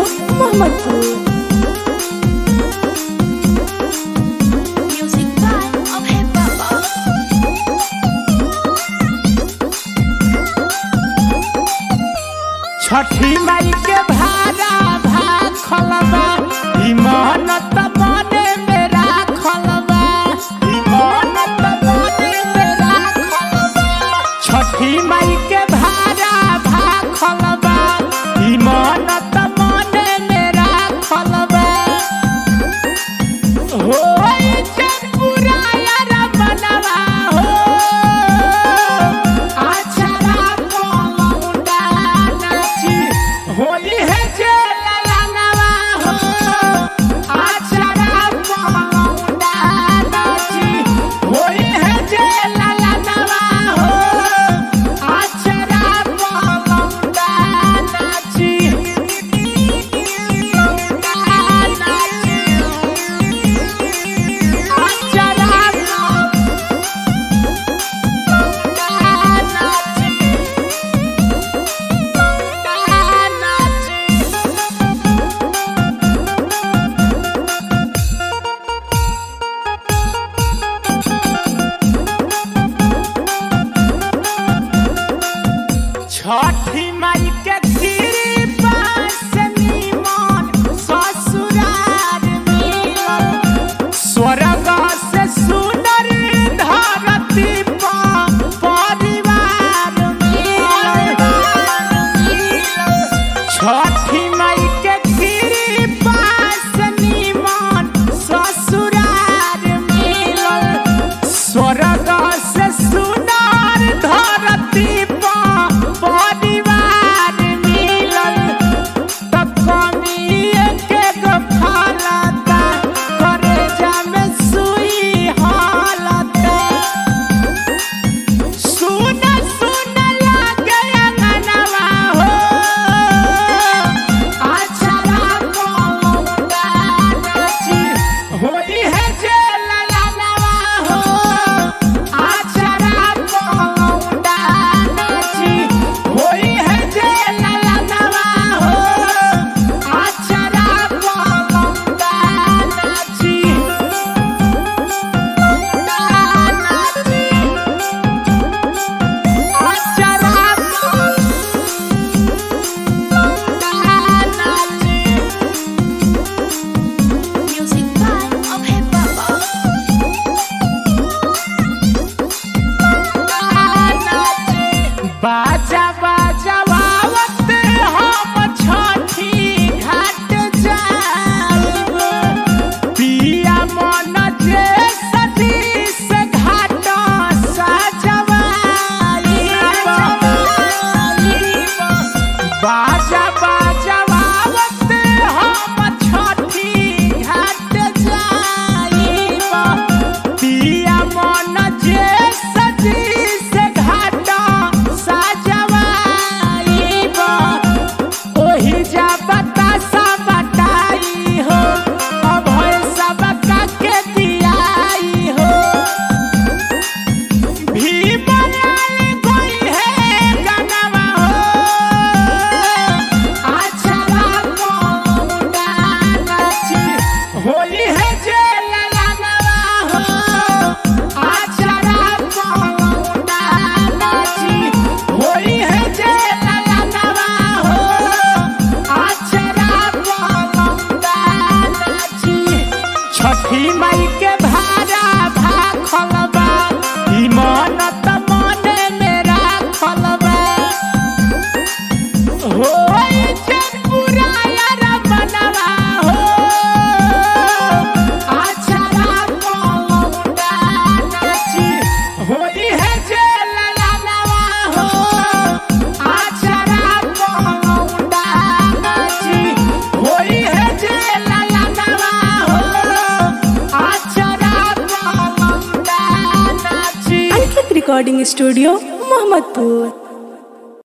Studio Mohammadpur Music by Abhay Baba. छठी माई के भारा भाखल बा ई मेहनत मने मेरा खलबा ई मेहनत मने मेरा खलबा छठी माई के भारा भाखल बा ई मेहनत मने मेरा खलबा हो चनपुरा यार बनवा हो आछरा पलौंडा नाची होली है जे ललनवा हो आछरा पलौंडा नाची होली है जे ललनवा हो आछरा पलौंडा नाची लौंडा नाची छठी माई के कृपा से निमन ससुरार मिलल स्वर्ग से सुंदर धरती पर परिवार मिलल छठी माई के कृपा से निमन ससुरार मिलल स्वर्ग से सुंदर धरती पर परिवार मिलल त कमिए के गो फलता करे जामे सुई हालता सुन सुन लागे अंगनवा हो आछरा पलौंडा नाची होली है जे ललनवा हो आछरा पलौंडा नाची होली है जे ललनवा हो आछरा पलौंडा नाची Music by Abhay Baba. बाजा बाजा आवत हम छठी घाट जाइब पिया मन जे सजी से घाट सजवाइब बाजा बाजा आवत हम छठी घाट जाइब पिया मन जे सजी से घाट सजवाइब ओही जा बतासा बटाई हो अभय सबका के दियाई हो भीमलाल कोई है गनवा हो आछरा पलौंडा नाची होली है जे ललनवा हो आछरा पलौंडा नाची होली है जे ललनवा हो आछरा पलौंडा नाची छठी माई के भारा भाखल बा ई मनत मने मेरा खलबा हो चनपुरा यार बनवा हो आछरा पलौंडा नाची होली है जे ललनवा हो आछरा पलौंडा नाची होली है जे ललनवा हो आछरा पलौंडा नाची अंकित रिकॉर्डिंग स्टूडियो मोहम्मदपुर